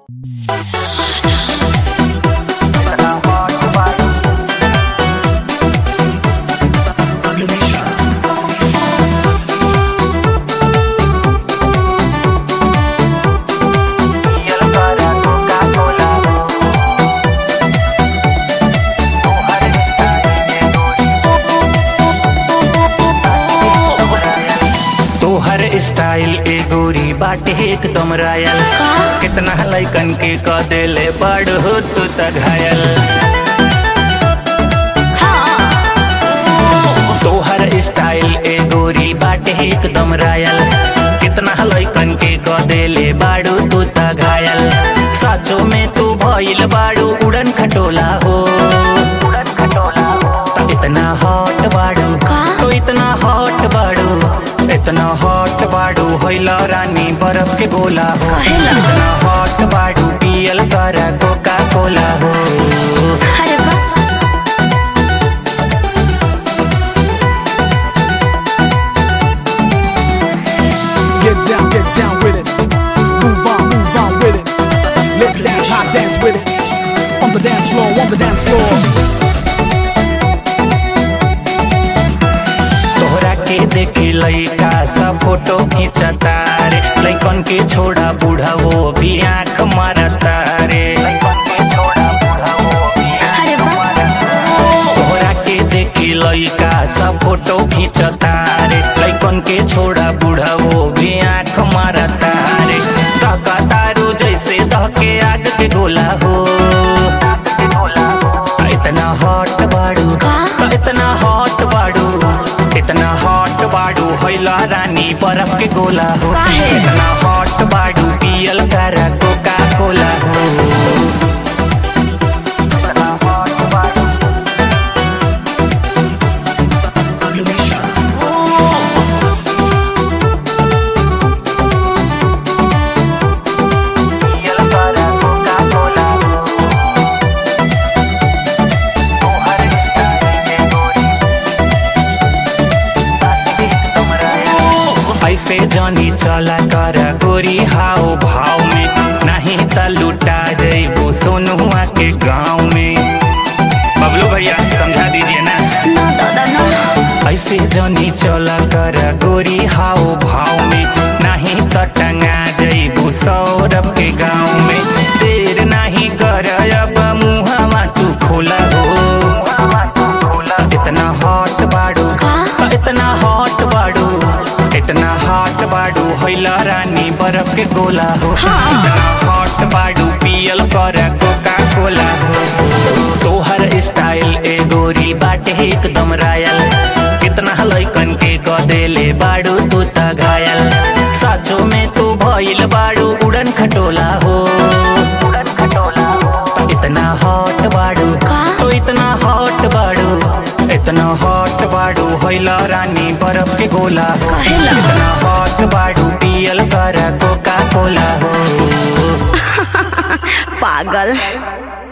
तोहर स्टाइल ए गोरी बाटे एकदम रायल कितना लैकन के क देले बड़ हो तू त घायल तोहर स्टाइल ए गोरी बाटे एकदम रायल कितना लैकन के क देले बाड़ू तू त घायल साचो में तू भइल बाड़ू उड़न खटोला हो उड़न खटोला हो त इतना हॉट बाड़ू तो इतना हॉट बाड़ू इतना हॉट बाड़ू होइला रानी बर्फ के गोला हो इतना हॉट बाड़ू पियल कर कोका कोला हो अरे वाह Get down, get down with it. Move on, move on with it. Let's dance, hot dance with it. On the dance floor, on the dance floor. तोहरा के देखे लइका सब फोटो खींचता रे लइकन के छोड़ा बूढ़ा वो भी आंख मारता रे लइकन के छोड़ा बूढ़ा वो भी अरे आंख वाह। मारता तोहरा के देखे लइका सब फोटो खींचता रे लइकन के छोड़ा बूढ़ा वो भी आंख मारता रे धका तारू जैसे धके आग के गोला हो इतना हॉट बाड़ू इतना हॉट बाड़ू इतना हॉट बाड़ू होइला रानी बर्फ के गोला हो काहे? इतना हॉट बाड़ू पियल कर कोका कोला हो इतना hot बाड़ू। पियल कर कोका-कोला हो। तोहर स्टाइल में गोरी ऐसे जानी चला कर गोरी हाव भाव में नहीं त लुटा जइबो सोनुआ के गाँव में बबलू भैया समझा दीजिए ना ना दादा ना ऐसे जानी चला कर गोरी हाव भाव में नहीं त टंगा जइबू सौरभ के गाँव में देर नहीं कर अब मुहवा तू खोला हो इतना हॉट बाड़ू इतना हॉट बाड़ू इतना हॉट बाड़ू होइला रानी बर्फ के गोला हो इतना हॉट बाड़ू पियल कर कोका कोला हो तोहर स्टाइल ए गोरी बाटे एकदम रायल कितना लइकन के क देले बाड़ू तू त घायल साचो में तू भइल बाड़ू उड़न खटोला हो उड़न खटोला हो इतना हॉट बाड़ू तो इतना हॉट बाड़ू इतना हॉट बाड़ू होइला रानी बर्फ के गोला हो काहेला? इतना हॉट बाड़ू पियल कर कोका कोला हो पागल